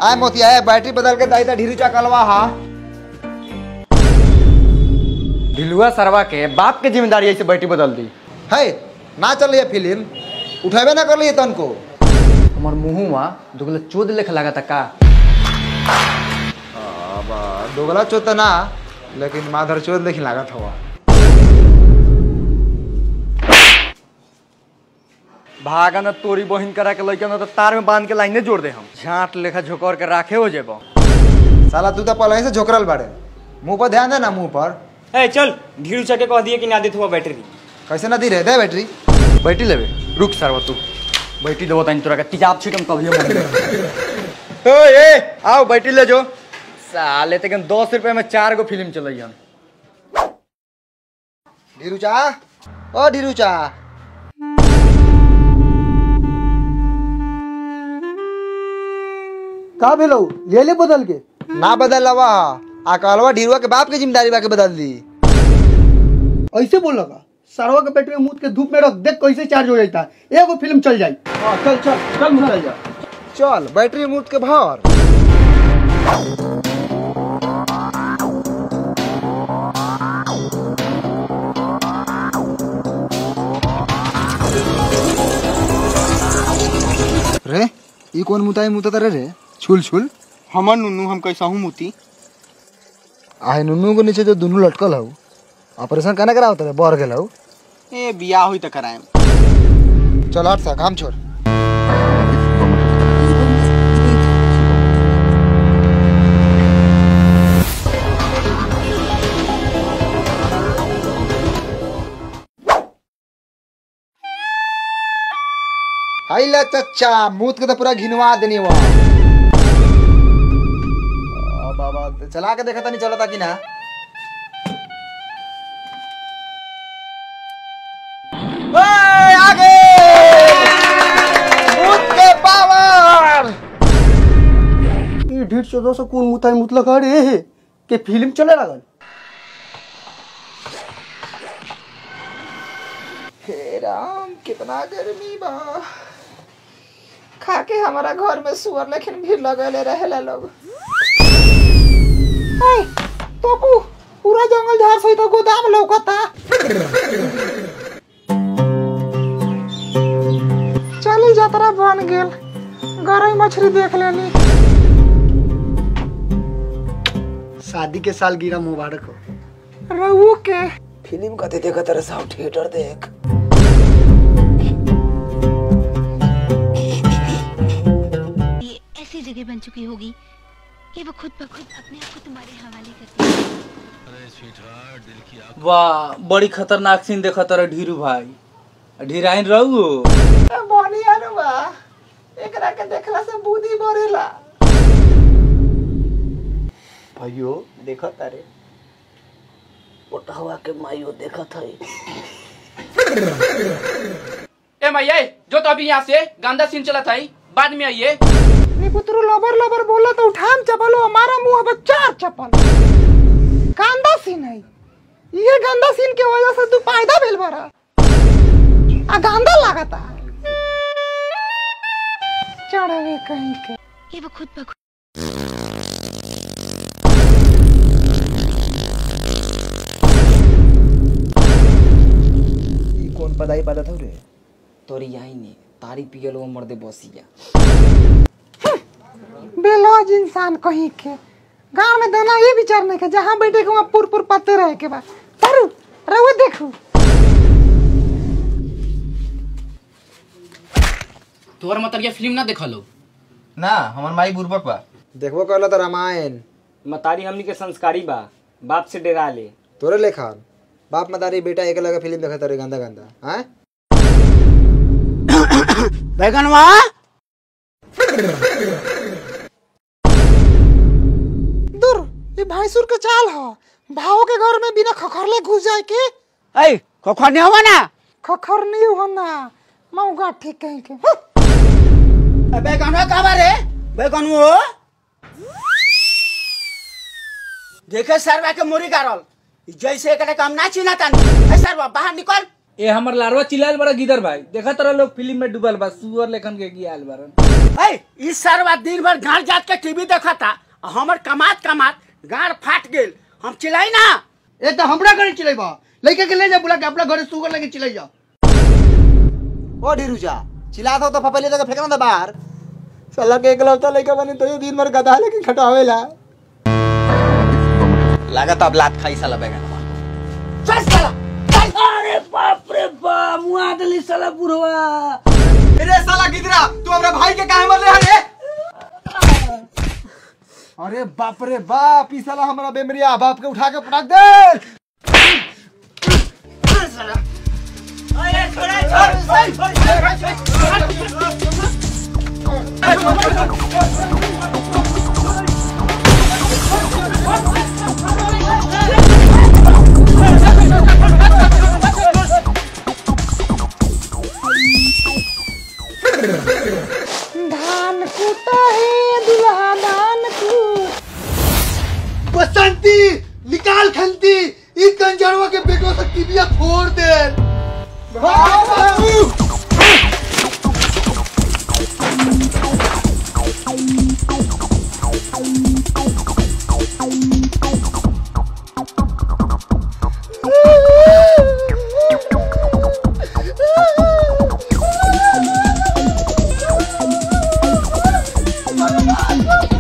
आए मोतिया है बैटरी बदल के दाई ता ढीरू चकलवा हा ढिलुआ सरवा के बाप के जिम्मेदारी ऐसे बैठी बदल दी है ना चल रही फिल्म उठेबे ना कर लिए तन को हमार मुँहुआ दुगला चोद लेख लगा था का दोगला चोत ना लेकिन माधर चोत लेकिन लागत हवा भागा न तोरी बहिन करा के लइका न तो तार में बांध के लाइने जोड़ दे हम झाट लेखा झोकर के राखे हो जेबो साला तू तो पहले से झोकरल बाड़े मुंह पर ध्यान दे ना मुंह पर ए चल ढीरू चके कह दिए कि ना देत हुआ बैटरी कैसे ना दी रहे दे बैटरी बैठी लेबे रुक सरवा तू बैठी देबो तनी तोरा के तिजाब छिटम कभी हम ओ ए आओ बैठी ले जो साले तक दस रुपए में चार गो फिल्म चलई हम ढीरू चा ओ ढीरू चा का भेलो ले ले बदल के ना बदल लवा आ कहलवा ढीरुआ के बाप के जिम्मेदारी बा के बदल दी ऐसे बोल लगा सरवा के पेट में मुंह के धूप में रख देख कैसे चार्ज हो जाता है एगो फिल्म चल जाई हाँ, चल चल चल चल जा चल बैटरी मूत के भर रे ई कौन मुताई मुता रे रे छुल छुल हमर नुनू हम कैसा हूँ मोती आहे नुनू के नीचे जो दोनों लटकल हऊ ऑपरेशन कने करावत रे बर गेल हऊ ए बियाह हुई तो कराए चल हट सा काम छोड़ हाई ले चच्चा मूत के तो पूरा घिनवा देनी वहाँ बाबा चला के देखा था नहीं चलता कि ना ओए, आगे मूत के पावर ये ढीठ चौदह सौ कौन मुताई मुतलक अरे के फिल्म चले लगल हे राम कितना गर्मी बा खा के हमारा घर में सुअर लेकिन भीड़ लगले रहेला लोग हाय तोपू पूरा जंगल झाड़ सहित गोदाम लौकता चली जतरा बन गेल गरई मछली देख लेनी शादी के साल गिरा मुबारक हो रहू के फिल्म कते देखत रहे साहब थिएटर देख ये ऐसी जगह बन चुकी होगी कि वो खुद ब खुद अपने आप को तुम्हारे हवाले करती है वाह बड़ी खतरनाक सीन देखा तारा ढीरू भाई ढीराइन रहू बढ़िया नु बा एकरा के देखला से बुद्धि बढ़ेला भाइयों देखा तारे पोटहवा के माइयो देखा था ए मैया जो तो अभी यहाँ से गंदा सीन चला था बाद में आइए नी पुत्रु लबर लबर बोला तो उठाम चपलो हमारा मुंह अब चार चपल गंदा सीन है ये गंदा सीन के वजह से तू फायदा भेल बरा आ गंदा लागता चढ़वे कहीं के ये वो खुद ब खुद ई कौन पदाई पदा था रे तोरी आई ने तारी पियल वो मर्दे बसिया बेलौज इंसान कहीं के गांव में दाना ये विचार नहीं के जहाँ बैठे के वहाँ पुर पुर पत्ते रहे के बाद परू रहो देखू तोहर मतलब ये फिल्म ना देखा लो ना हमार माई बुर्बक बा देखबो कहला तो रामायण मतारी हमनी के संस्कारी बा बाप से डरा ले तोरे लेखा बाप मदारी बेटा एक लगा फिल्म देखा तारे गंदा गंदा हैं बैगनवा दूर ये भैंसुर के चाल ह भाव के घर में बिना खखरले घुस जाए के ए खोखा नहीं हवा ना खखर नहीं हो ना मऊगा ठीक कहीं के बैगनवा कहाँ रे बैगनवो देखे सरवा के मुरी गारल जैसे एकरे काम ना चिना तानी ए सरवा बाहर निकल ए हमर लारवा चिल्लाल बड़ा गिदर भाई देखा तारा लोग फिल्म में डूबल बा सुअर लेखन के गियाल बारन ए, इस सरवा दिन भर घर जात के टीवी देखा था हमर कमात कमात गाड़ फाट गेल हम चिल्लाई ना ए तो हमरा घरे चिल्लाई बा लड़के के ले जा बुला के अपना घरे सुगर लेके चिल्लाई जा ओ ढीरूजा चिल्ला दो तो फपले जगह फेंकना था बाहर साला के एकलौता लड़का बने तो ये दिन भर गधा लेके खटावेला लागत अब लात खाई साला बैगन चल साला चल अरे बाप रे बाप मुआ दली साला बुढ़वा अरे साला गिदरा तू हमरा भाई के काहे मरले हरे अरे बाप रे बाप ई साला हमारा बेमरिया बाप के उठा के पटक दे धान कूटा है दुल्हा धान कूट बसंती निकाल खंती ई कंजरवा के बेटो से टीबिया फोड़ दे Ah!